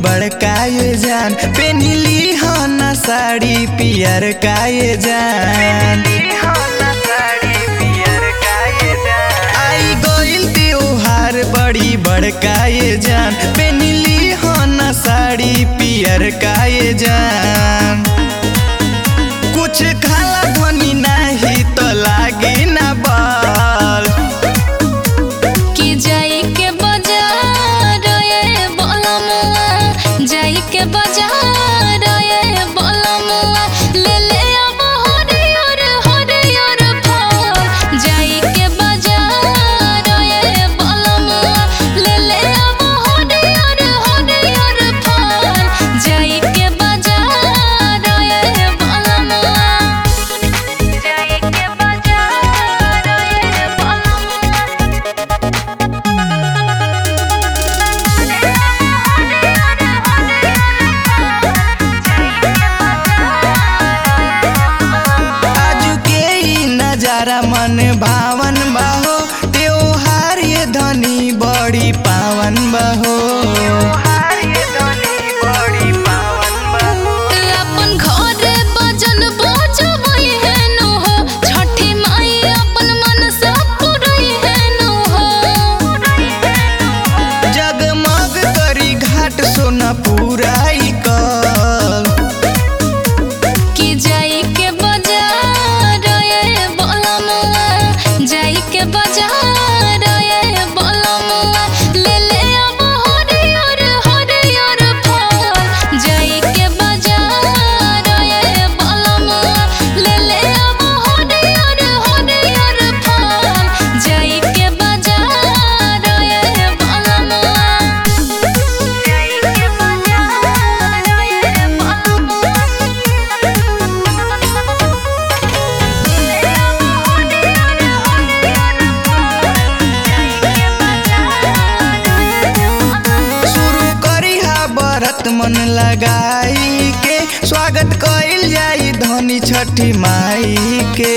बड़का ये जान पेनिली हो ना साड़ी पियर का ये जान आई गोइल त्योहार बड़ी बड़का ये जान पेनिली हो ना साड़ी पियर का ये जान कुछ खाला धनी नाही तो लागे ना बाल कि जाई के बाजार ये बोलमुआ जाई के बाजार ये बोलमुआ ले ले अब हरियर हरियर फल जाई के बाजार ये बोलमुआ ले ले अब हरियर हरियर फल जाई के बाजार ये बोलमुआ जाई के बाजार ये बोलमुआ आजू के ई नजारा मन भावन बहो त्योहार ये धनी बड़ी पावन बहो अपन घरे बजन बजबै हेनु हो छठी माई अपन मन से पुरै हेनु हो जगमग करी घाट सोना पुराई कल कि जाई के बाजार ये बोलमुआ जाई के बाजार ये बोलमुआ ले ले अब हरियर हरियर फल जाई के बाजार ये बोलमुआ ले ले अब हरियर हरियर फल जाई के बाजार ये बोलमुआ जाई के बाजार ये शुरू करी हा बरत मन लगाई के स्वागत कइल जाई धनी छठी माई के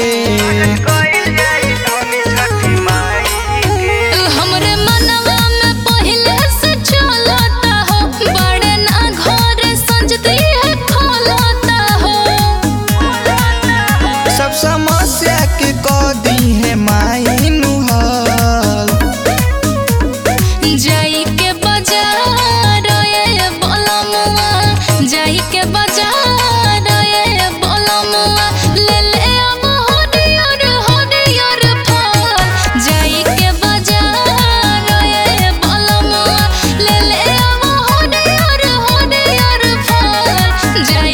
हमरे मनवा में पहिले से चलता हो बड़े ना घर संजती है खोलता हो सब समस्या के कह दी है माई नुहल जाई के बाजार ये बोलमुआ जाई के बाजार ये बोलमुआ ले ले अब हरियर हरियर फल जाई के बाजार ये बोलमुआ ले ले अब हरियर हरियर फल जाई